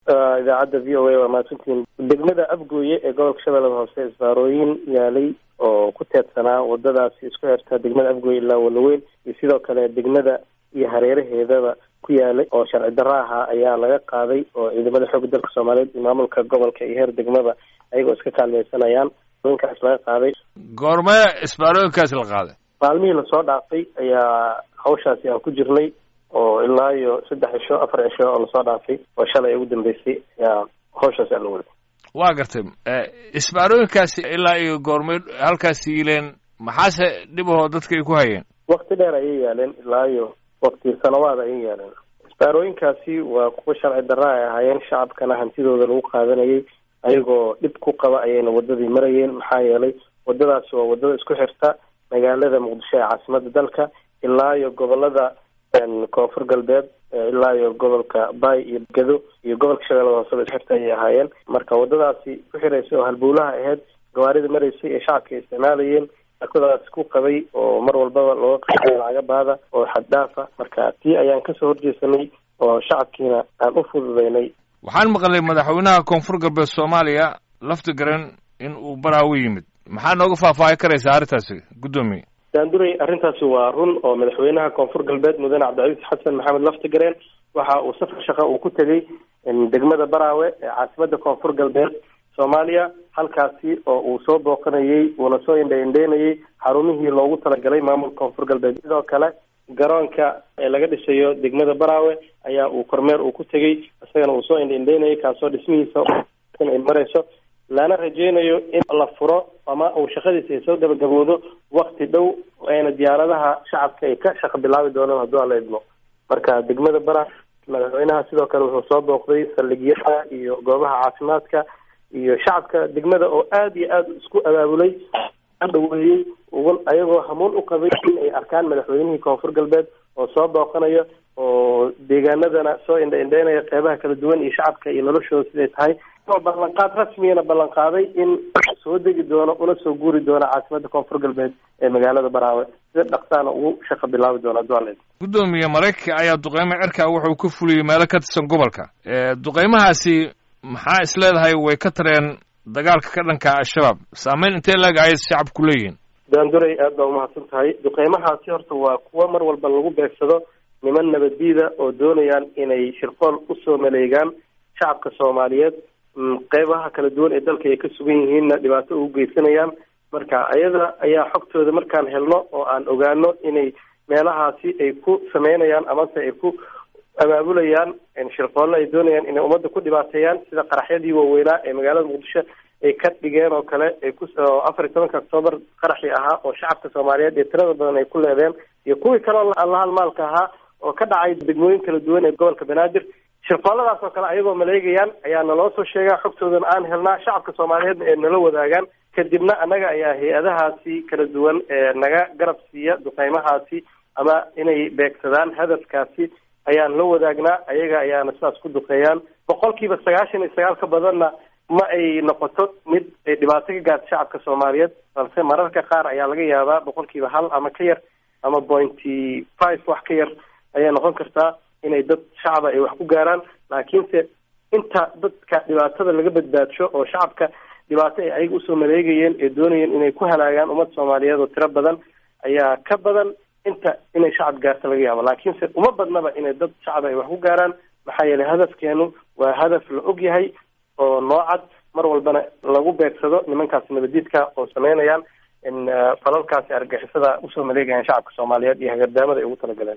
idaacadda v o a waa mahadsantihiin degmada afgooye ee gobolka shabeellada hoose isbaarooyin yaalay oo ku teedsanaa wadadaasi isku xirta degmada afgooye ilaa walaweyn iyo sidoo kale degmada iyo hareeraheedaba ku yaalay oo sharci darro ahaa ayaa laga qaaday oo ciidamada xoogga dalka soomaaliyeed iyo maamulka gobolka iyo heer degmada ayagoo iska kaalmeysanayaan inkaas laga qaaday goormee isbaarooyinkaas la qaaday maalmihii lasoo dhaafay ayaa hawshaasi aan ku jirnay oo ilaa iyo saddex cisho afar cisho oo lasoo dhaafay oo shalay ugu dambeysay ayaa hawshaasi aan la waday waa gartay isbaarooyinkaasi ilaa iyo goormay halkaas yiileen maxaase dhibahoo dadka ay ku hayeen wakti dheer ayay yaaleen ilaa iyo wakti sanawaad ayay yaaleen isbaarooyinkaasi waa kuwa sharci darra ay ahaayeen shacabkana hantidooda lagu qaadanayay ayagoo dhib ku qaba ayayna wadadii marayeen maxaa yeelay wadadaasi waa wadada isku xirta magaalada muqdisho ee caasimada dalka ilaa iyo gobolada koonfur galbeed ilaa iyo gobolka bay iyo gado iyo gobolka shabeellada hooseba isxirta ayay ahaayeen marka wadadaasi ku xiraysay oo halbowlaha ahayd gawaarida maraysay ee shacabka ay isticmaalayeen arkadaas ku qabay oo mar walbaba looga qaada lacaga baada oo xaddhaafa marka tii ayaan kasoo horjeesanay oo shacabkiina aan u fududeynay waxaan maqlay madaxweynaha koonfur galbeed soomaaliya lafti garan in uu baraawo yimid maxaa nooga faahfaahi karaysaa arrintaasi guddoomiye daanduray arrintaasi waa run oo madaxweynaha koonfur galbeed mudane cabdicasiis xasan maxamed laftigareen waxa uu safar shaqa uu ku tegey degmada baraawe ee caasimada koonfur galbeed soomaaliya halkaasi oo uu soo booqanayey uuna soo indha indheynayay xarumihii loogu talagalay maamulka koonfur galbeed sidoo kale garoonka ee laga dhisayo degmada baraawe ayaa uu kormeer uu ku tegey isagana uu soo indha indheynayay kaasoo dhismihiisa ay marayso lana rajeynayo in la furo ama uu shaqadiisa ay soo gabagaboodo wakti dhow ayna diyaaradaha shacabka ay ka shaqo bilaabi doonaan hadduu alla idmo marka degmada bara madaxweynaha sidoo kale wuxuu soo booqday saldhigyada iyo goobaha caafimaadka iyo shacabka degmada oo aada iyo aada isku abaabulay dhaweeyey ayagoo hamuun u qabay in ay arkaan madaxweynihii koonfur galbeed oo soo booqanayo oo deegaanadana soo indha indheynaya qeybaha kala duwan iyo shacabka iyo noloshooda siday tahay oo ballanqaad rasmiyana ballanqaaday in soo degi doono una soo guuri doono caasimada koonfur galbeed ee magaalada baraawe sida dhaqsaana ugu shaqo bilaabi doono hadduu alla guddoomiye maraykanka ayaa duqeymo cirka wuxuu ka fuliyey meelo ka tirsan gobolka duqeymahaasi maxaa is leedahay way ka tareen dagaalka ka dhanka al-shabaab saameyn intee laeg ayay shacabku leeyihiin daanduray aad baa umahadsan tahay duqeymahaasi horta waa kuwo mar walba lagu beegsado niman nabaddiida oo doonayaan inay shirqool usoo maleegaan shacabka soomaaliyeed qeybaha kala duwan ee dalka ay ka sugan yihiinna dhibaato ugu geysanayaan marka ayada ayaa xogtooda markaan helno oo aan ogaano inay meelahaasi ay ku sameynayaan amase ay ku abaabulayaan shirqoollo ay doonayaan inay ummadda ku dhibaateeyaan sida qaraxyadii waaweynaa ee magaalada muqdisho ay ka dhigeen oo kale ay ku afar iyo tobanka octoobar qaraxii ahaa oo shacabka soomaaliyeed ee tirada badan ay ku leedeen iyo kuwii kaleo allahalmaalka ahaa oo ka dhacay degmooyin kala duwan ee gobolka banaadir shirqooladaas oo kale ayagoo maleegayaan ayaa naloo soo sheegaa xogtoodana aan helnaa shacabka soomaaliyeedna ee nala wadaagaan kadibna annaga ayaa hay-adahaasi kala duwan ee naga garab siiya duqeymahaasi ama inay beegsadaan hadafkaasi ayaan la wadaagnaa ayaga ayaana sidaas ku duqeeyaan boqolkiiba sagaashan iyo sagaal ka badanna ma ay noqoto mid ay dhibaato ka gaarta shacabka soomaaliyeed balse mararka qaar ayaa laga yaabaa boqolkiiba hal ama ka yar ama pointy five wax ka yar ayay noqon kartaa inay dad shacaba ay wax ku gaaraan laakiinse inta dadka dhibaatada laga badbaadsho oo shacabka dhibaato ay ayaga usoo maleegayeen ee doonayeen inay ku halaagaan ummad soomaaliyeed oo tiro badan ayaa ka badan inta inay shacab gaarta laga yaabo laakiinse uma badnaba inay dad shacab ay wax ku gaaraan maxaa yeelay hadafkeenu waa hadaf la og yahay oo noocad mar walbana lagu beegsado nimankaasi nabadiidka oo sameynayaan in falalkaasi argixisada usoo maleegayaan shacabka soomaaliyeed iyo hagardaamada ay ugu talagaleen